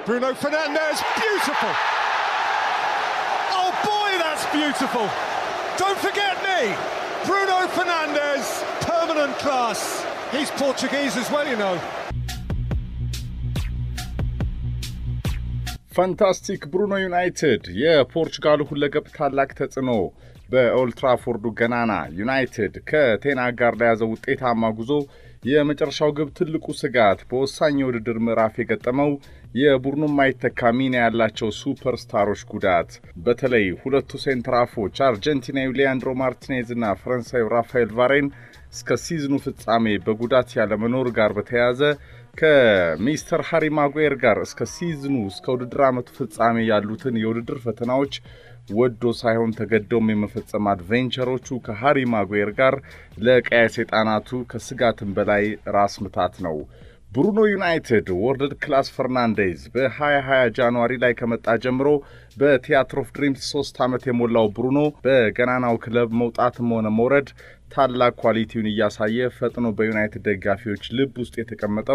Bruno Fernandez, beautiful. Oh boy, that's beautiful. Don't forget me. Bruno Fernandez, permanent class. He's Portuguese as well, you know. ፋንታስቲክ ብሩኖ ዩናይትድ የፖርቹጋሉ ሁለገብ ታላቅ ተጽዕኖ በኦልትራፎርዱ ገናና ዩናይትድ ከቴናግ ጋር ለያዘው ውጤታማ ጉዞ የመጨረሻው ግብ ትልቁ ስጋት በወሳኝ የውድድር ምዕራፍ የገጠመው የቡድኑ ማይተካ ሚና ያላቸው ሱፐርስታሮች ጉዳት፣ በተለይ ሁለቱ ሴንትራፎች አርጀንቲናዊ ሊያንድሮ ማርቲኔዝ እና ፈረንሳዩ ራፋኤል ቫሬን እስከ ሲዝኑ ፍጻሜ በጉዳት ያለመኖር ጋር በተያያዘ ከሚስተር ሃሪ ማጉዌር ጋር እስከ ሲዝኑ እስከ ውድድር ዓመቱ ፍጻሜ ያሉትን የውድድር ፈተናዎች ወዶ ሳይሆን ተገደውም የመፈጸም አድቬንቸሮቹ ከሃሪ ማጉዌር ጋር ለቀያ ሰይጣናቱ ከስጋትም በላይ ራስ ምታት ነው። ብሩኖ ዩናይትድ ወርልድ ክላስ ፈርናንዴዝ በ2020 ጃንዋሪ ላይ ከመጣ ጀምሮ በቲያትር ኦፍ ድሪምስ ሶስት ዓመት የሞላው ብሩኖ በገናናው ክለብ መውጣትም ሆነ መውረድ ታላቅ ኳሊቲውን እያሳየ ፈጥኖ በዩናይትድ ደጋፊዎች ልብ ውስጥ የተቀመጠው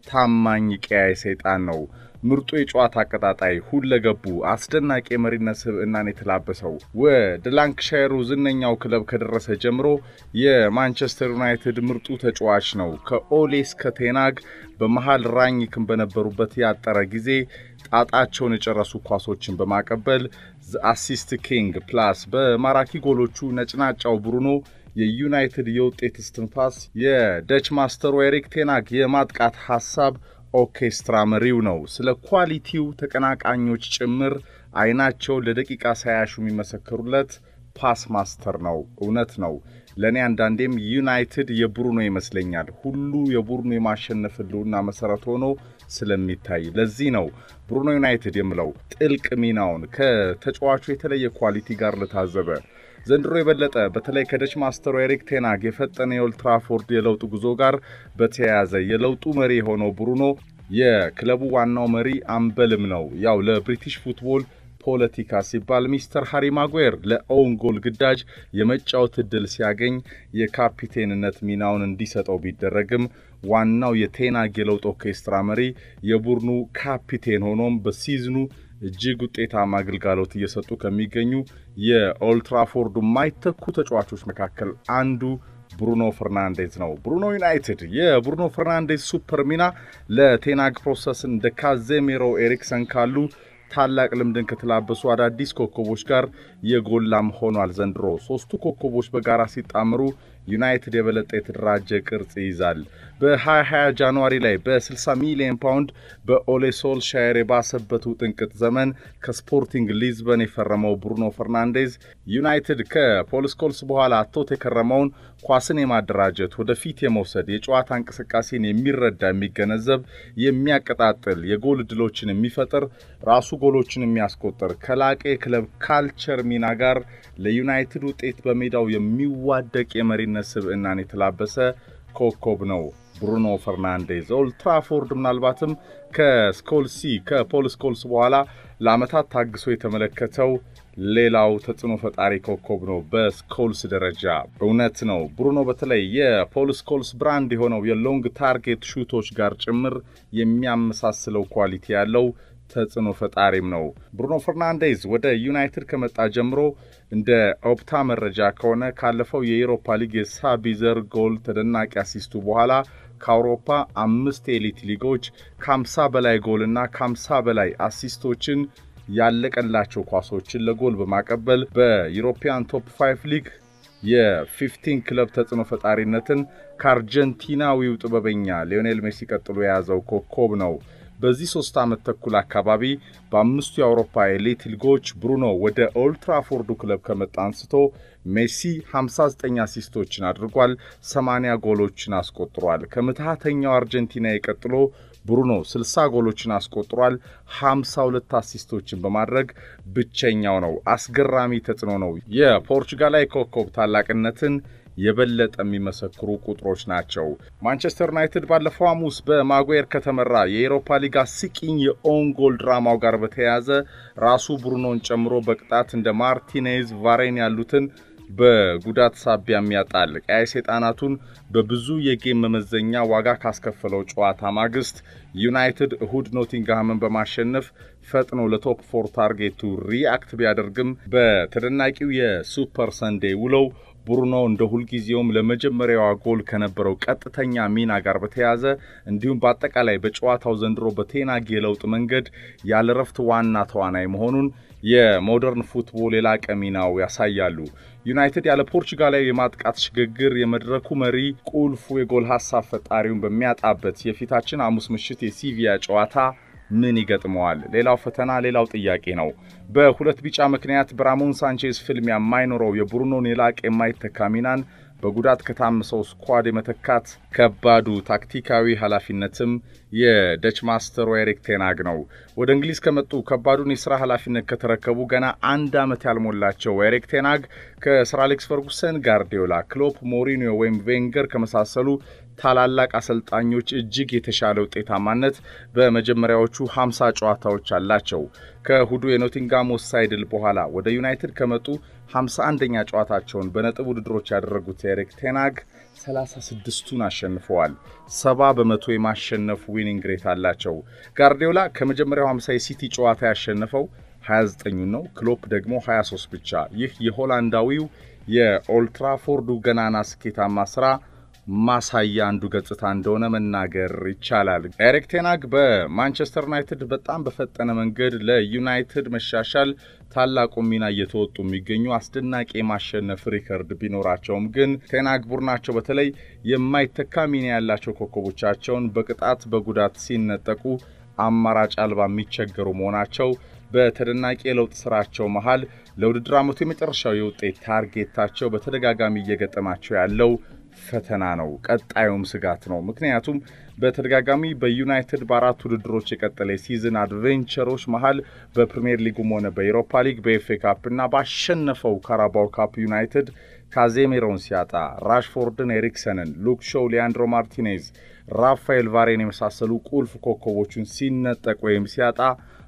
ታማኝ ቀያይ ሰይጣን ነው። ምርጡ የጨዋታ አቀጣጣይ፣ ሁለገቡ አስደናቂ የመሪነት ስብዕናን የተላበሰው ወደ ላንክሻየሩ ዝነኛው ክለብ ከደረሰ ጀምሮ የማንቸስተር ዩናይትድ ምርጡ ተጫዋች ነው። ከኦሌ እስከ ቴናግ በመሃል ራኝክን በነበሩበት ያጠረ ጊዜ ጣጣቸውን የጨረሱ ኳሶችን በማቀበል አሲስት ኪንግ ፕላስ በማራኪ ጎሎቹ ነጭናጫው ብሩኖ የዩናይትድ የውጤት እስትንፋስ የደች ማስተሩ ኤሪክ ቴናግ የማጥቃት ሐሳብ ኦርኬስትራ መሪው ነው። ስለ ኳሊቲው ተቀናቃኞች ጭምር አይናቸውን ለደቂቃ ሳያሹ የሚመሰክሩለት ፓስ ማስተር ነው። እውነት ነው። ለእኔ አንዳንዴም ዩናይትድ የቡሩኖ ይመስለኛል። ሁሉ የቡሩኖ የማሸነፍ ህልውና መሰረት ሆኖ ስለሚታይ ለዚህ ነው ብሩኖ ዩናይትድ የምለው ጥልቅ ሚናውን ከተጫዋቹ የተለየ ኳሊቲ ጋር ለታዘበ ዘንድሮ የበለጠ በተለይ ከደች ማስተሩ ኤሪክ ቴናግ የፈጠነ የኦልትራፎርድ የለውጥ ጉዞ ጋር በተያያዘ የለውጡ መሪ የሆነው ብሩኖ የክለቡ ዋናው መሪ አምበልም ነው። ያው ለብሪቲሽ ፉትቦል ፖለቲካ ሲባል ሚስተር ሃሪ ማጉዌር ለኦውን ጎል ግዳጅ የመጫወት እድል ሲያገኝ የካፒቴንነት ሚናውን እንዲሰጠው ቢደረግም ዋናው የቴናግ የለውጥ ኦርኬስትራ መሪ የቡድኑ ካፒቴን ሆኖም በሲዝኑ እጅግ ውጤታማ አገልጋሎት እየሰጡ ከሚገኙ የኦልትራፎርዱ የማይተኩ ተጫዋቾች መካከል አንዱ ብሩኖ ፈርናንዴዝ ነው። ብሩኖ ዩናይትድ የብሩኖ ፈርናንዴዝ ሱፐር ሚና ለቴናግ ፕሮሰስ እንደ ካዜሜሮ ኤሪክሰን ካሉ ታላቅ ልምድን ከተላበሱ አዳዲስ ኮከቦች ጋር የጎላም ሆኗል። ዘንድሮ ሶስቱ ኮከቦች በጋራ ሲጣምሩ ዩናይትድ የበለጠ የተደራጀ ቅርጽ ይይዛል። በ2020 ጃንዋሪ ላይ በ60 ሚሊዮን ፓውንድ በኦሌ ሶልሻየር የባሰበት ውጥንቅጥ ዘመን ከስፖርቲንግ ሊዝበን የፈረመው ብሩኖ ፈርናንዴዝ ዩናይትድ ከፖል ስኮልስ በኋላ አቶት የከረመውን ኳስን የማደራጀት ወደፊት የመውሰድ የጨዋታ እንቅስቃሴን የሚረዳ የሚገነዘብ፣ የሚያቀጣጥል፣ የጎል እድሎችን የሚፈጥር ራሱ ጎሎችን የሚያስቆጥር ከላቀ የክለብ ካልቸር ሚና ጋር ለዩናይትድ ውጤት በሜዳው የሚዋደቅ የመሪነት ስብዕናን የተላበሰ ኮከብ ነው። ብሩኖ ፈርናንዴዝ ኦልትራፎርድ ምናልባትም ከስኮልሲ ከፖል ስኮልስ በኋላ ለዓመታት ታግሶ የተመለከተው ሌላው ተጽዕኖ ፈጣሪ ኮከብ ነው። በስኮልስ ደረጃ እውነት ነው። ብሩኖ በተለይ የፖል ስኮልስ ብራንድ የሆነው የሎንግ ታርጌት ሹቶች ጋር ጭምር የሚያመሳስለው ኳሊቲ ያለው ተጽዕኖ ፈጣሪም ነው። ብሩኖ ፈርናንዴዝ ወደ ዩናይትድ ከመጣ ጀምሮ እንደ ኦፕታ መረጃ ከሆነ ካለፈው የኤሮፓ ሊግ የሳቢዘር ጎል ተደናቂ አሲስቱ በኋላ ከአውሮፓ አምስት የኤሊት ሊጎች ከ50 በላይ ጎልና ከ50 በላይ አሲስቶችን ያለቀላቸው ኳሶችን ለጎል በማቀበል በዩሮፒያን ቶፕ 5 ሊግ የ15 ክለብ ተጽዕኖ ፈጣሪነትን ከአርጀንቲናዊው ጥበበኛ ሊዮኔል ሜሲ ቀጥሎ የያዘው ኮከብ ነው። በዚህ ሶስት ዓመት ተኩል አካባቢ በአምስቱ የአውሮፓ ኤሊት ሊጎች ብሩኖ ወደ ኦልትራፎርዱ ክለብ ከመጣ አንስቶ ሜሲ 59 አሲስቶችን አድርጓል፣ 80 ጎሎችን አስቆጥሯል። ከምትሃተኛው አርጀንቲና ቀጥሎ ብሩኖ 60 ጎሎችን አስቆጥሯል፣ 52 አሲስቶችን በማድረግ ብቸኛው ነው። አስገራሚ ተጽዕኖ ነው። የፖርቹጋላዊ ኮከብ ታላቅነትን የበለጠ የሚመሰክሩ ቁጥሮች ናቸው። ማንቸስተር ዩናይትድ ባለፈው ሐሙስ በማጉዌር ከተመራ የኤሮፓ ሊግ አስቂኝ የኦን ጎል ድራማው ጋር በተያያዘ ራሱ ብሩኖን ጨምሮ በቅጣት እንደ ማርቲኔዝ፣ ቫሬን ያሉትን በጉዳት ሳቢያም ያጣል። ቀያይ ሰይጣናቱን በብዙ የጌም መመዘኛ ዋጋ ካስከፈለው ጨዋታ ማግስት ዩናይትድ እሁድ ኖቲንግሃምን በማሸነፍ ፈጥኖ ለቶፕ ፎር ታርጌቱ ሪአክት ቢያደርግም በተደናቂው የሱፐር ሰንዴ ውለው ብሩኖ እንደ ሁልጊዜውም ለመጀመሪያዋ ጎል ከነበረው ቀጥተኛ ሚና ጋር በተያያዘ እንዲሁም በአጠቃላይ በጨዋታው ዘንድሮ በቴናግ የለውጥ መንገድ ያለረፍት ዋና ተዋናይ መሆኑን የሞደርን ፉትቦል የላቀ ሚናው ያሳያሉ። ዩናይትድ ያለ ፖርቹጋላዊ የማጥቃት ሽግግር የመድረኩ መሪ ቁልፉ የጎል ሀሳብ ፈጣሪውን በሚያጣበት የፊታችን ሐሙስ ምሽት የሲቪያ ጨዋታ ምን ይገጥመዋል? ሌላው ፈተና፣ ሌላው ጥያቄ ነው። በሁለት ቢጫ ምክንያት በራሞን ሳንቼዝ ፍልሚያ የማይኖረው የብሩኖን የላቀ የማይተካ ሚናን በጉዳት ከታመሰው ስኳድ የመተካት ከባዱ ታክቲካዊ ኃላፊነትም የደች ማስተሩ ኤሪክ ቴናግ ነው። ወደ እንግሊዝ ከመጡ ከባዱን የስራ ኃላፊነት ከተረከቡ ገና አንድ ዓመት ያልሞላቸው ኤሪክ ቴናግ ከሰር አሌክስ ፈርጉሰን፣ ጋርዲዮላ፣ ክሎፕ፣ ሞሪኒዮ ወይም ቬንገር ከመሳሰሉ ታላላቅ አሰልጣኞች እጅግ የተሻለ ውጤታማነት በመጀመሪያዎቹ 50 ጨዋታዎች አላቸው። ከእሁዱ የኖቲንጋም ወሳኝ ድል በኋላ ወደ ዩናይትድ ከመጡ 51ኛ ጨዋታቸውን በነጥብ ውድድሮች ያደረጉት ኤሪክ ቴናግ 36ቱን አሸንፈዋል። 70 በመቶ የማሸነፍ ዊኒንግ ሬት አላቸው። ጋርዲዮላ ከመጀመሪያው 50 የሲቲ ጨዋታ ያሸነፈው 29 ነው። ክሎፕ ደግሞ 23 ብቻ። ይህ የሆላንዳዊው የኦልትራፎርዱ ገናና ስኬታማ ስራ ማሳያ አንዱ ገጽታ እንደሆነ መናገር ይቻላል። ኤሪክ ቴናግ በማንቸስተር ዩናይትድ በጣም በፈጠነ መንገድ ለዩናይትድ መሻሻል ታላቁ ሚና እየተወጡ የሚገኙ አስደናቂ የማሸነፍ ሪከርድ ቢኖራቸውም ግን ቴናግ ቡድናቸው በተለይ የማይተካ ሚና ያላቸው ኮከቦቻቸውን በቅጣት በጉዳት ሲነጠቁ አማራጭ አልባ የሚቸገሩ መሆናቸው በተደናቂ የለውጥ ስራቸው መሃል ለውድድር ዓመቱ የመጨረሻው የውጤት ታርጌታቸው በተደጋጋሚ እየገጠማቸው ያለው ፈተና ነው። ቀጣዩም ስጋት ነው። ምክንያቱም በተደጋጋሚ በዩናይትድ በአራት ውድድሮች የቀጠለ የሲዝን አድቬንቸሮች መሃል በፕሪምየር ሊጉም ሆነ በኤሮፓ ሊግ በኤፍኤ ካፕ እና ባሸነፈው ካራባው ካፕ ዩናይትድ ካዜሜሮን ሲያጣ ራሽፎርድን፣ ኤሪክሰንን፣ ሉክ ሾው፣ ሊያንድሮ ማርቲኔዝ፣ ራፋኤል ቫሬን የመሳሰሉ ቁልፍ ኮከቦቹን ሲነጠቅ ወይም ሲያጣ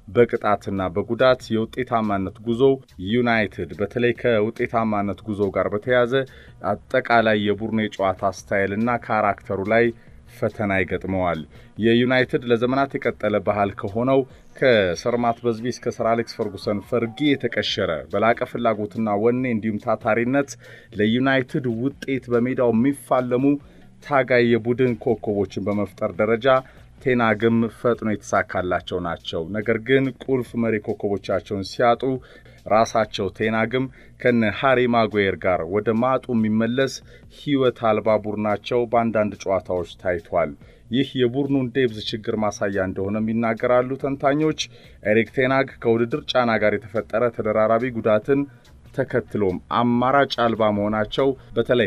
በቅጣትና በጉዳት የውጤታማነት ጉዞ ዩናይትድ በተለይ ከውጤታማነት ጉዞ ጋር በተያያዘ አጠቃላይ የቡድኑ የጨዋታ ስታይልና ካራክተሩ ላይ ፈተና ይገጥመዋል። የዩናይትድ ለዘመናት የቀጠለ ባህል ከሆነው ከሰር ማት በዝቢ እስከ ሰር አሌክስ ፈርጉሰን ፈርጊ የተቀሸረ በላቀ ፍላጎትና ወኔ እንዲሁም ታታሪነት ለዩናይትድ ውጤት በሜዳው የሚፋለሙ ታጋይ የቡድን ኮከቦችን በመፍጠር ደረጃ ቴናግም ፈጥኖ የተሳካላቸው ናቸው። ነገር ግን ቁልፍ መሪ ኮከቦቻቸውን ሲያጡ ራሳቸው ቴናግም ከነ ሃሪ ማጉዌር ጋር ወደ ማጡ የሚመለስ ሕይወት አልባ ቡድናቸው በአንዳንድ ጨዋታዎች ታይቷል። ይህ የቡድኑን ዴብዝ ችግር ማሳያ እንደሆነም ይናገራሉ ተንታኞች። ኤሪክ ቴናግ ከውድድር ጫና ጋር የተፈጠረ ተደራራቢ ጉዳትን ተከትሎም አማራጭ አልባ መሆናቸው በተለይ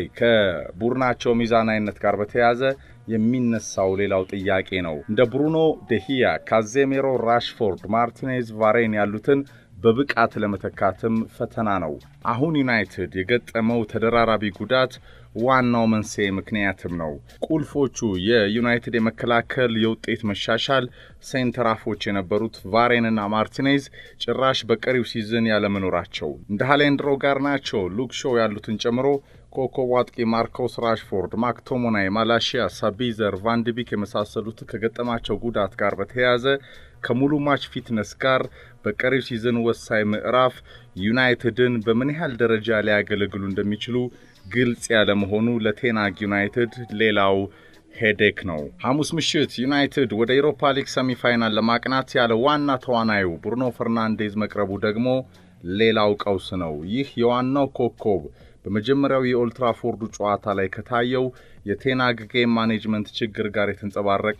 ከቡድናቸው ሚዛናዊነት ጋር በተያያዘ የሚነሳው ሌላው ጥያቄ ነው። እንደ ብሩኖ ደሂያ፣ ካዜሜሮ፣ ራሽፎርድ፣ ማርቲኔዝ፣ ቫሬን ያሉትን በብቃት ለመተካትም ፈተና ነው። አሁን ዩናይትድ የገጠመው ተደራራቢ ጉዳት ዋናው መንስኤ ምክንያትም ነው። ቁልፎቹ የዩናይትድ የመከላከል የውጤት መሻሻል ሴንተራፎች የነበሩት ቫሬንና ማርቲኔዝ ጭራሽ በቀሪው ሲዝን ያለመኖራቸው እንደ ሃሌንድሮ ጋር ናቸው ሉክ ሾው ያሉትን ጨምሮ ኮከቡ አጥቂ ማርኮስ ራሽፎርድ፣ ማክቶሞናይ፣ ማላሺያ፣ ሳቢዘር፣ ቫንድቢክ የመሳሰሉት ከገጠማቸው ጉዳት ጋር በተያያዘ ከሙሉ ማች ፊትነስ ጋር በቀሪው ሲዝን ወሳኝ ምዕራፍ ዩናይትድን በምን ያህል ደረጃ ሊያገለግሉ እንደሚችሉ ግልጽ ያለመሆኑ ለቴናግ ዩናይትድ ሌላው ሄዴክ ነው። ሐሙስ ምሽት ዩናይትድ ወደ ኤሮፓ ሊግ ሰሚፋይናል ለማቅናት ያለ ዋና ተዋናዩ ብሩኖ ፈርናንዴዝ መቅረቡ ደግሞ ሌላው ቀውስ ነው። ይህ የዋናው ኮከብ በመጀመሪያው የኦልትራፎርዱ ጨዋታ ላይ ከታየው የቴናግ ጌም ማኔጅመንት ችግር ጋር የተንጸባረቀ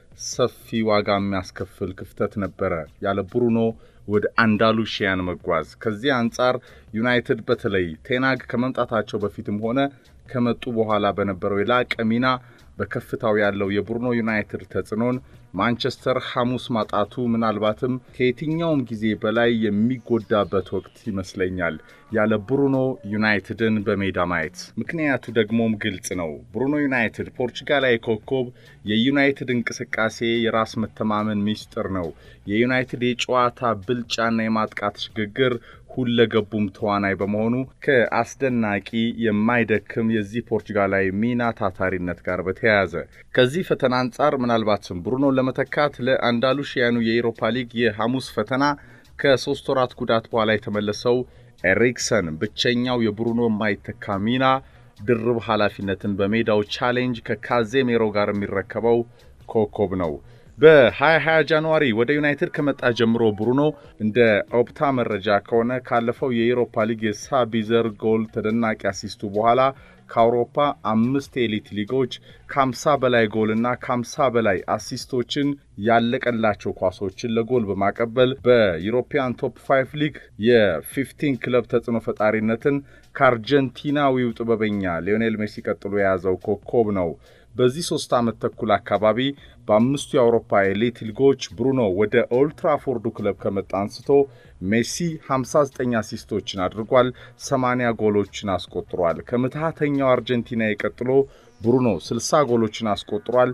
ሰፊ ዋጋ የሚያስከፍል ክፍተት ነበረ ያለ ብሩኖ ወደ አንዳሉሺያን መጓዝ። ከዚህ አንጻር ዩናይትድ በተለይ ቴናግ ከመምጣታቸው በፊትም ሆነ ከመጡ በኋላ በነበረው የላቀ ሚና በከፍታው ያለው የብሩኖ ዩናይትድ ተጽዕኖን ማንቸስተር ሐሙስ ማጣቱ ምናልባትም ከየትኛውም ጊዜ በላይ የሚጎዳበት ወቅት ይመስለኛል ያለ ብሩኖ ዩናይትድን በሜዳ ማየት። ምክንያቱ ደግሞም ግልጽ ነው። ብሩኖ ዩናይትድ ፖርቹጋላዊ ኮከብ የዩናይትድ እንቅስቃሴ የራስ መተማመን ሚስጥር ነው። የዩናይትድ የጨዋታ ብልጫና የማጥቃት ሽግግር ሁለገቡም ተዋናይ በመሆኑ ከአስደናቂ የማይደክም የዚህ ፖርቹጋላዊ ሚና ታታሪነት ጋር በተያያዘ ከዚህ ፈተና አንጻር ምናልባትም ብሩኖን ለመተካት ለአንዳሉሽያኑ የኤሮፓ ሊግ የሐሙስ ፈተና ከሶስት ወራት ጉዳት በኋላ የተመለሰው ኤሪክሰን ብቸኛው የብሩኖ የማይተካ ሚና ድርብ ኃላፊነትን በሜዳው ቻሌንጅ ከካዜሜሮ ጋር የሚረከበው ኮከብ ነው። በ2020 ጃንዋሪ ወደ ዩናይትድ ከመጣ ጀምሮ ብሩኖ እንደ ኦፕታ መረጃ ከሆነ ካለፈው የኤሮፓ ሊግ የሳቢዘር ጎል ተደናቂ አሲስቱ በኋላ ከአውሮፓ አምስት የኤሊት ሊጎች ከ50 በላይ ጎልና ከ50 በላይ አሲስቶችን ያለቀላቸው ኳሶችን ለጎል በማቀበል በዩሮፒያን ቶፕ 5 ሊግ የ15 ክለብ ተጽዕኖ ፈጣሪነትን ከአርጀንቲናዊው ጥበበኛ ሊዮኔል ሜሲ ቀጥሎ የያዘው ኮከብ ነው። በዚህ ሶስት ዓመት ተኩል አካባቢ በአምስቱ የአውሮፓ ኤሊት ሊጎች ብሩኖ ወደ ኦልትራፎርዱ ክለብ ከመጣ አንስቶ ሜሲ 59 አሲስቶችን አድርጓል፣ 80 ጎሎችን አስቆጥሯል። ከምትሃተኛው አርጀንቲና ቀጥሎ ብሩኖ 60 ጎሎችን አስቆጥሯል፣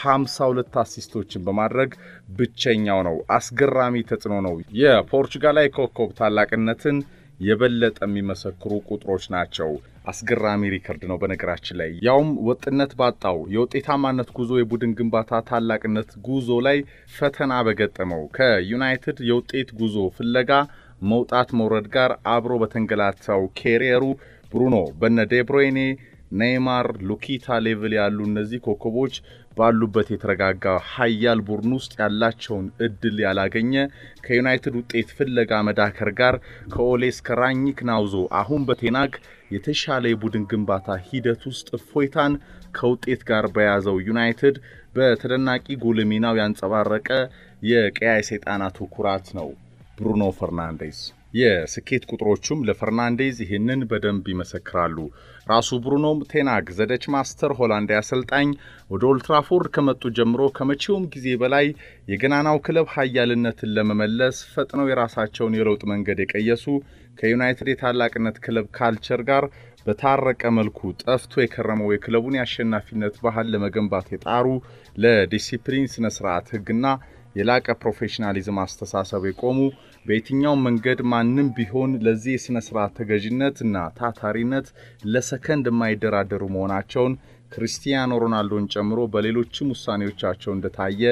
52 አሲስቶችን በማድረግ ብቸኛው ነው። አስገራሚ ተጽዕኖ ነው። የፖርቹጋላዊ ኮከብ ታላቅነትን የበለጠ የሚመሰክሩ ቁጥሮች ናቸው። አስገራሚ ሪከርድ ነው። በነገራችን ላይ ያውም ወጥነት ባጣው የውጤታማነት ጉዞ የቡድን ግንባታ ታላቅነት ጉዞ ላይ ፈተና በገጠመው ከዩናይትድ የውጤት ጉዞ ፍለጋ መውጣት መውረድ ጋር አብሮ በተንገላታው ኬሪየሩ ብሩኖ በነ ዴብሮይኔ ኔይማር፣ ሉኪታ ሌቭል ያሉ እነዚህ ኮከቦች ባሉበት የተረጋጋ ሀያል ቡድን ውስጥ ያላቸውን እድል ያላገኘ ከዩናይትድ ውጤት ፍለጋ መዳከር ጋር ከኦሌ እስከ ራኒክ ናውዞ አሁን በቴናግ የተሻለ የቡድን ግንባታ ሂደት ውስጥ እፎይታን ከውጤት ጋር በያዘው ዩናይትድ በተደናቂ ጉልህ ሚናው ያንጸባረቀ የቀያይ ሰይጣናቱ ኩራት ነው ብሩኖ ፈርናንዴዝ። የስኬት ቁጥሮቹም ለፈርናንዴዝ ይህንን በደንብ ይመሰክራሉ። ራሱ ብሩኖም ቴናግ ዘደች ማስተር ሆላንዳዊ አሰልጣኝ ወደ ኦልትራፎርድ ከመጡ ጀምሮ ከመቼውም ጊዜ በላይ የገናናው ክለብ ሀያልነትን ለመመለስ ፈጥነው የራሳቸውን የለውጥ መንገድ የቀየሱ ከዩናይትድ የታላቅነት ክለብ ካልቸር ጋር በታረቀ መልኩ ጠፍቶ የከረመው የክለቡን የአሸናፊነት ባህል ለመገንባት የጣሩ ለዲሲፕሊን ስነ ስርዓት ህግና የላቀ ፕሮፌሽናሊዝም አስተሳሰብ የቆሙ በየትኛውም መንገድ ማንም ቢሆን ለዚህ የሥነ ሥርዓት ተገዥነት እና ታታሪነት ለሰከንድ የማይደራደሩ መሆናቸውን ክርስቲያኖ ሮናልዶን ጨምሮ በሌሎችም ውሳኔዎቻቸው እንደታየ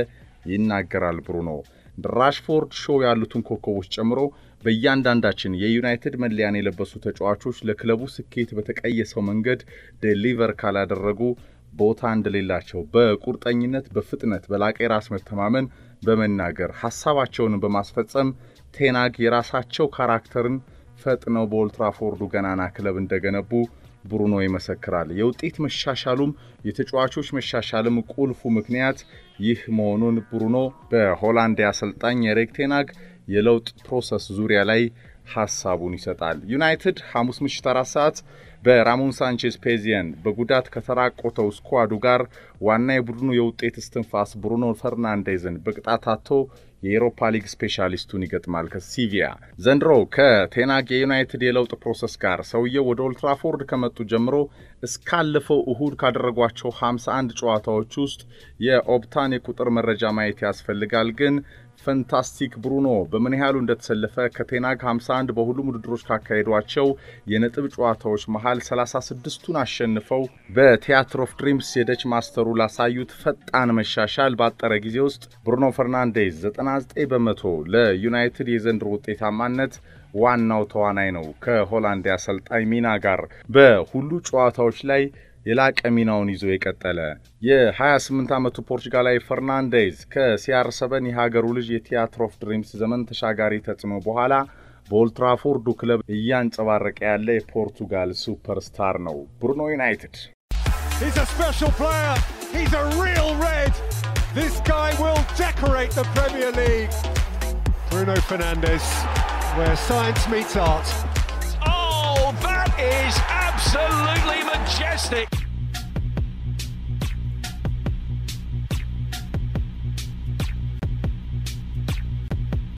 ይናገራል ብሩኖ። ራሽፎርድ ሾው ያሉትን ኮከቦች ጨምሮ በእያንዳንዳችን የዩናይትድ መለያን የለበሱ ተጫዋቾች ለክለቡ ስኬት በተቀየሰው መንገድ ዴሊቨር ካላደረጉ ቦታ እንደሌላቸው በቁርጠኝነት በፍጥነት በላቀ የራስ መተማመን በመናገር ሀሳባቸውን በማስፈጸም ቴናግ የራሳቸው ካራክተርን ፈጥነው በኦልትራፎርዱ ገናና ክለብ እንደገነቡ ብሩኖ ይመሰክራል። የውጤት መሻሻሉም የተጫዋቾች መሻሻልም ቁልፉ ምክንያት ይህ መሆኑን ብሩኖ በሆላንድ አሰልጣኝ ኤሪክ ቴናግ የለውጥ ፕሮሰስ ዙሪያ ላይ ሀሳቡን ይሰጣል። ዩናይትድ ሐሙስ ምሽት አራት ሰዓት በራሞን ሳንቼዝ ፔዚየን በጉዳት ከተራቆተው ስኳዱ ጋር ዋና የቡድኑ የውጤት እስትንፋስ ብሩኖ ፈርናንዴዝን በቅጣት አጥቶ የኤሮፓ ሊግ ስፔሻሊስቱን ይገጥማል ከሲቪያ። ዘንድሮ ከቴናግ የዩናይትድ የለውጥ ፕሮሰስ ጋር ሰውየው ወደ ኦልትራፎርድ ከመጡ ጀምሮ እስካለፈው እሁድ ካደረጓቸው 51 ጨዋታዎች ውስጥ የኦፕታን የቁጥር መረጃ ማየት ያስፈልጋል ግን ፈንታስቲክ ብሩኖ በምን ያህሉ እንደተሰለፈ ከቴናግ 51 በሁሉም ውድድሮች ካካሄዷቸው የነጥብ ጨዋታዎች መሃል 36ቱን አሸንፈው በቲያትር ኦፍ ድሪምስ የደች ማስተሩ ላሳዩት ፈጣን መሻሻል ባጠረ ጊዜ ውስጥ ብሩኖ ፈርናንዴዝ 99 በመቶ ለዩናይትድ የዘንድሮ ውጤታማነት ዋናው ተዋናይ ነው። ከሆላንድ አሰልጣኝ ሚና ጋር በሁሉ ጨዋታዎች ላይ የላቀ ሚናውን ይዞ የቀጠለ የ28 ዓመቱ ፖርቹጋላዊ ፈርናንዴዝ ከሲአር ሰበን የሀገሩ ልጅ የቲያትር ኦፍ ድሪምስ ዘመን ተሻጋሪ ተጽዕኖ በኋላ በኦልትራፎርዱ ክለብ እያንጸባረቀ ያለ የፖርቱጋል ሱፐርስታር ነው። ብሩኖ ዩናይትድ He's a special player. He's a real red. This guy will decorate the Premier League. Bruno Fernandes, where science meets art. Oh, that is absolutely majestic.